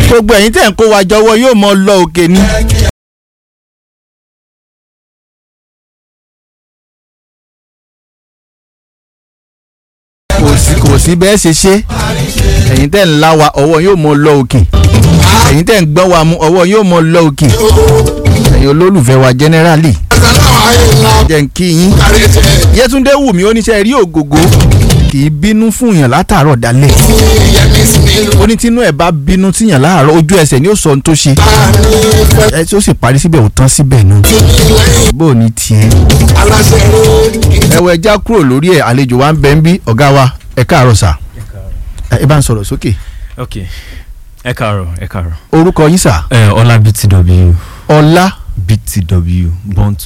gbogbo ẹ̀yin tẹ̀ ń kó wa jọwọ́ yóò mọ lọ òkè ni. kò sí kò sí bẹ́ẹ̀ ṣe ṣe ẹ̀yin tẹ̀ ń lá wa ọwọ́ yóò mọ lọ òkè ẹ̀yin tẹ̀ ń gbọ́ wa mú ọwọ́ yóò mọ lọ òkè ẹ̀yin olólùfẹ́ wa generally jẹ́ ń kí yín Yétúndé wù mí oníṣẹ́ rí ògògó kì í bínú fún yàn látàárọ̀ dalẹ̀ ó ní tínú ẹ̀ bá bínú tíyàn láàárọ̀ ojú ẹsẹ̀ ni ó sọ ohun tó ṣe ẹ tí ó sì parí síbẹ̀ ò tán síbẹ̀ náà bó o ní tiẹ̀ ẹwọ ẹja kúrò lórí ẹ̀ àlejò wa ń bẹ ń bí ọ̀gá wa ẹ káàárọ̀ sà ẹ bá ń sọ̀rọ̀ sókè ok ẹ káàárọ̀ ẹ káàárọ̀. orúkọ yín sà ẹ ọlá btw ọlá btw born to